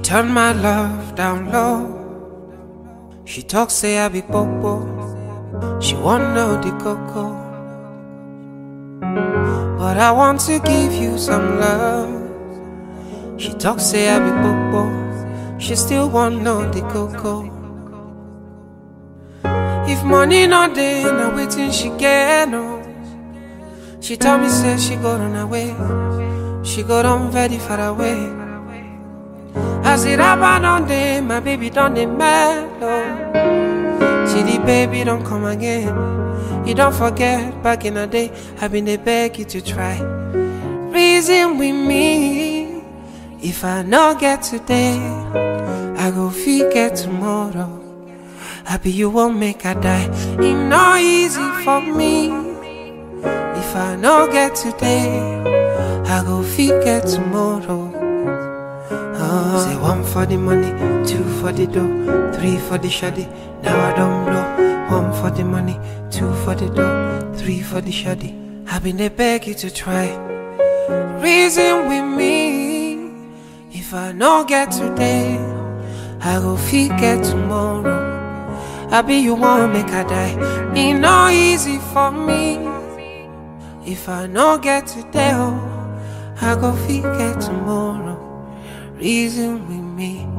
turn my love down low. She talk say I be popo. She want know the coco. But I want to give you some love. She talk say I be popo. She still want know the coco. If money not there, now waiting she get no. She tell me say she go on her way. She go on very far away. As it happen on day, my baby done the mellow. See the baby don't come again. You don't forget back in the day, I been they beg you to try. Reason with me. If I not get today, I go forget tomorrow. Happy you won't make I die. It not easy for me. If I not get today, I go forget tomorrow. Oh, say one for the money, two for the dough, three for the shoddy. Now I don't blow. One for the money, two for the dough, three for the shoddy. I been they beg you to try. Reason with me. If I not get today, I go forget tomorrow. I be you want make I die. It not easy for me. If I not get today, oh, I go forget tomorrow. Reason with me.